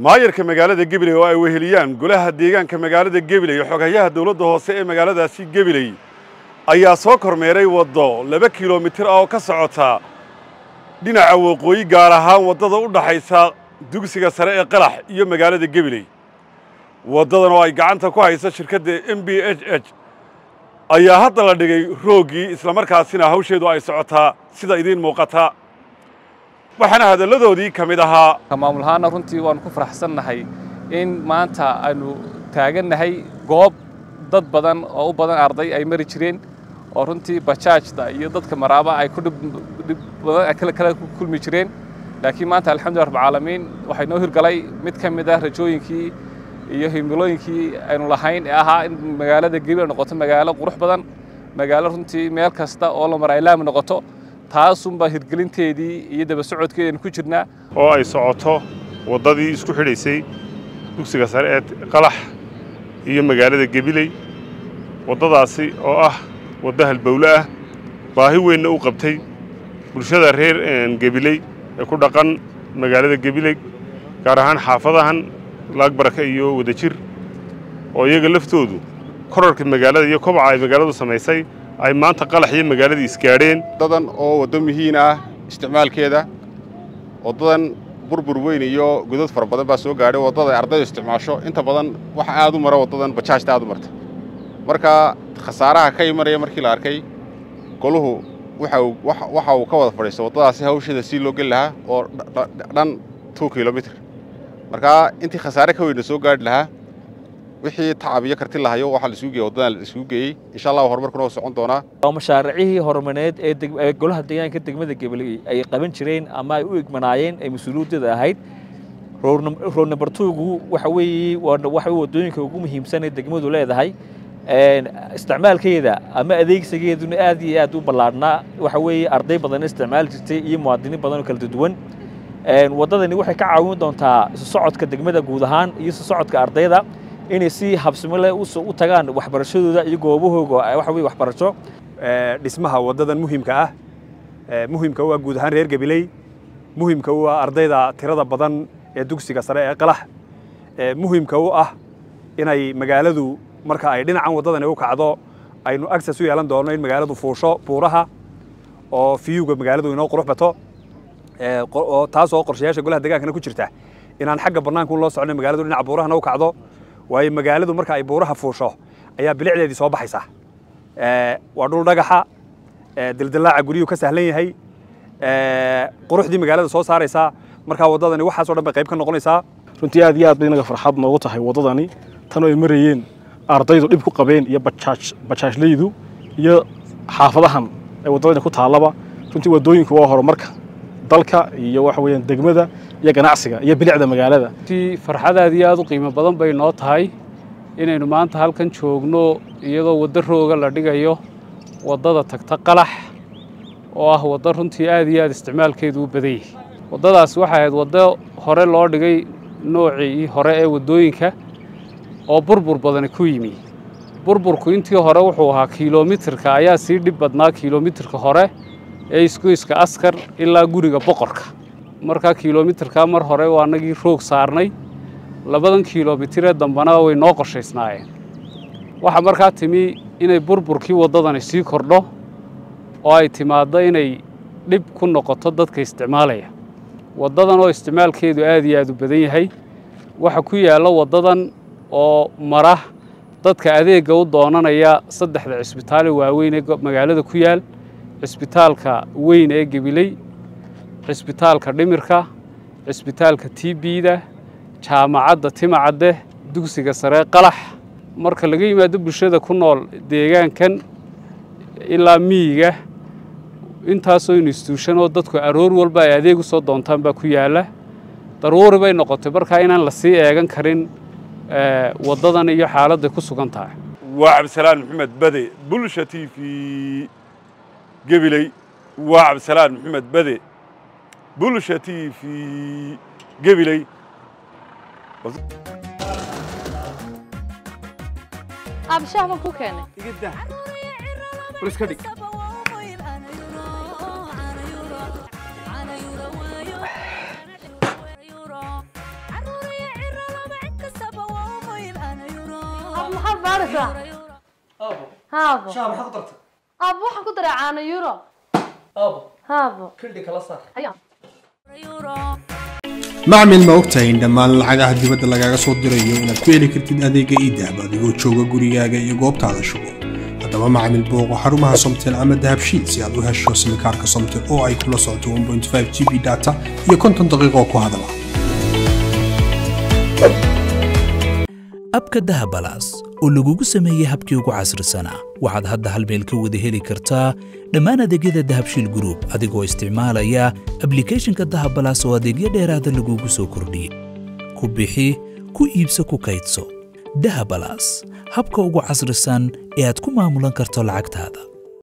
maayarka magaalada gebiley oo ay weheliyaan golaha deegaanka magaalada gebiley xoghayaha dowladda hoose ee magaaladaasi gebiley ayaa soo kormeeray waddo laba kilomitir ah oo ka socota dhinaca waqooyi gaar ahaan waddada u dhaxaysa dugsiga sare ee qalax iyo magaalada gebiley waddadan oo ay gacanta ku hayso shirkadda m b h h ayaa hadda la dhigay rooggii islamarkaasina hawsheedu ay socotaa sida idiin muuqata waxaana hadalladoodii ka mid ahaa maamul ahaana runtii waanu ku faraxsannahay in maanta aynu taagannahay goob dad badan oo u badan arday ay mari jireen oo runtii bajaajda iyo dadka maraaba ay ku dhib badan kale kale ku kulmi jireen laakiin maanta alxamdulillah rabbil caalamiin waxay noo hirgalay mid ka mid ah rajooyinkii iyo himilooyinkii aynu lahayn ee ahaa in magaalada gebi noqoto magaalo qurux badan magaalo runtii meel kasta oo la mara ay laami noqoto taasunbaa hirgelinteedii iyo daba socodkeedi aynu ku jirnaa oo ay socoto waddadii isku xidhaysay dugsiga sare ee qalax iyo magaalada gebiley waddadaasi oo ah waddo halbowle ah baahi weynna u qabtay bulshada reer gebiley ee ku dhaqan magaalada gebiley gaar ahaan xaafadahan laagbaraka iyo wadajir oo iyaga laftoodu korarka magaalada iyo kobaca ay magaaladu samaysay ay maanta qalax iyo magaaladii isgaadheen waddadan oo waddo muhiin ah isticmaalkeeda waddadan burbur weyn iyo godad fara badan baa soo gaadhay waddada ay ardaydu isticmaasho inta badan waxa aad u mara waddadan bajaajta aad u marta marka khasaaraha ka imanaya markii la arkay goluhu waxa uu ka wada fadhiisto waddadaasi hawsheeda sii loo geli lahaa oo dhan two kilomitr markaa intii khasaare ka weyna soo gaadhi lahaa wixii tacab iyo karti lahayo waxaa la isugu geeyey waddadan la isugu geeyey insha allah horumarkuna waa socon doonaa waa mashaariicihii horumareed ee golaha deegaanka degmada gebiley ay qaban jireen ama ay u egmanaayeen ee mas-uuliyaddeeda ahayd road number two-gu waxa weeye waxa waddooyinka ugu muhiimsan ee degmadu leedahay isticmaalkeeda ama adeegsigeeduna aad iyo aad u ballaadhnaa waxa weeye arday badan isticmaali jirtay iyo muwaadiniin badan oo kala duwan waddadani waxay ka caawin doontaa isu socodka degmada guud ahaan iyo isu socodka ardayda inay si habsimo leh u tagaan waxbarashadooda iyo goobahooga waxa weye waxbarasho dhismaha waddadan muhiimka ah muhiimka u ah guud ahaan reer gabiley muhiimka u ah ardayda tirada badan ee dugsiga sare ee qalax muhiimka u ah inay magaaladu marka ay dhinacan waddadani u kacdo aynu access u yeelan doono in magaaladu fuusho buuraha oo fiyuga magaaladu inoo qurux bato taas oo qorshayaasha golaha degaankana ku jirta inaan xagga bannaanka loo socno magaaladu dhinaca buurahana u kacdo waayo magaaladu marka ay buuraha fuusho ayaa bilicdeedii soo baxaysa waa dhul dhagaxa dildilaaca guryuhu ka sahlan yahay quruxdii magaalada soo saaraysaa markaa waddadani waxaasoo dhan bay qayb ka noqonaysaa runtii aad iyo aad bay inaga farxad noogu tahay waddadani tan oo ay marayeen ardaydu dhib ku qabeen iyo bajaaj bajaajleydu iyo xaafadahan ee waddadani ku taallaba runtii waddooyinku waa horumarka dalka iyo waxa weeyaan degmada iyo ganacsiga iyo bilicda magaalada runtii farxad aad iyo aad u qiimo badan bay noo tahay inaynu maanta halkan joogno iyadoo waddo rooga la dhigayo waddada tagta qalax oo ah waddo runtii aad iyo aad isticmaalkeedu u badan yahay waddadaas waxay ahayd waddo hore loo dhigay noocii hore ee waddooyinka oo burbur badani ku yimi burburku intii hore wuxuu ahaa kilomitirka ayaa sii dhib badnaa kilomitirka hore ee isgoyska askar ilaa guriga boqorka markaa kilomitirkaa mar hore waa anagii roog saarnay labadan kilomitiree dambana way noo qorshaysnaayeen waxaa markaa timi inay burburkii waddadani sii kordho oo ay timaaddo inay dhib ku noqoto dadka isticmaalaya waddadan oo isticmaalkeedu aad iyo aad u badan yahay waxa ku yaalla waddadan oo mara dadka adeegga u doonanaya saddexda cisbitaale waaweyn ee magaalada ku yaal cisbitaalka weyn ee gebiley cisbitaalka dhimirka cisbitaalka tbda jaamacadda timacadde dugsiga saree qalax marka laga yimaado bulshada ku nool deegaankan ilaa miyiga intaasoo instituushan oo dadku aroor walba ay adeeg u soo doontaan baa ku yaalla daruuri bay noqotay markaa inaan la sii eegan karin waddadan iyo xaaladday ku sugan tahay waa cabdisalaan maxamed bade bulsha t v gebiley waa cabdisalaan maxamed bade bulsha t v gebiley abshaah ma ku keenay qabanaysaa haabo shaha maxaad ku dartay aabo waxaan ku daray caano euro aabo haabo kildhi kala saar ayaa macmil ma ogtahay in dhammaan lacagaha dibadda lagaaga soo dirayo inaad ku heli kartid adeega iidahab adigoo jooga gurigaaga iyo goobtaada shugo haddaba macmil booqo xarumaha somtel ama dahabshiid si aad u hesho simikaarka somtel oo ay kula socoto 1.5 g b data iyo konton daqiiqo ku hadala abka dahabalaas oo lagugu sameeyey habkii ugu casrisanaa waxaad hadda hal meel ka wada heli kartaa dhammaan adeegyada dahabshiil group adigoo isticmaalaya ablicathonka dahabalaas oo adeegyo dheeraada lagugu soo kordhiyey ku bixi ku iibso ku kaydso dahabalaas habka ugu casrisan ee aad ku maamulan karto lacagtaada